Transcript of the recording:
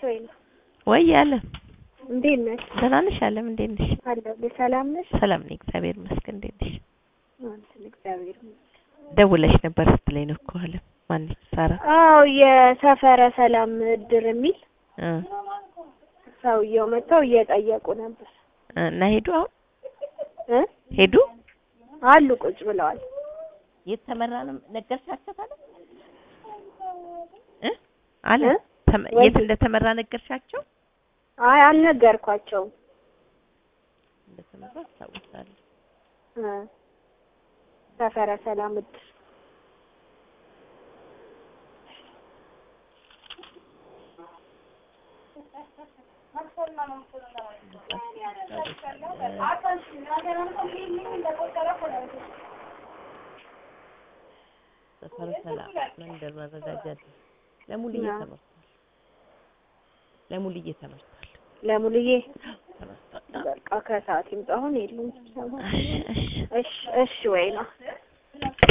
ወይኔ ወይ አለ እንዴት ነሽ? ደህና ነሽ? አለም እንዴት ነሽ? አለሁልሽ። ሰላም ነሽ? ሰላም ነኝ እግዚአብሔር ይመስገን። እንዴት ነሽ? አንተን እግዚአብሔር ይመስገን። ደውለሽ ነበር ስትለኝ ነው እኮ አለም። ማነች ሳራ? አዎ የሰፈረ ሰላም እድር የሚል እ ሰውየው መጥተው እየጠየቁ ነበር እ እና ሄዱ አሁን እ ሄዱ አሉ ቁጭ ብለዋል። የት ተመራ ነው ነገርሻቸው ታዲያ? እ አለ እ? ተመ- ወይ- የት እንደተመራ ነገርሻቸው? አይ አልነገርኳቸውም። እንደተመራ አስታውሳለሁ። እ ሰፈረ ሰላም እድር ሰፈረ ሰላም መንደር መረዳጃ ድረስ ለሙልዬ አዎ። ተመርቷል። ለሙልዬ ተመርቷል። ለሙሉዬ ተመርቷል። በቃ ከሰዓት ይምጣ። አሁን የሉም ስብሰባ። እሺ እሺ እሺ እሺ ወይ ነው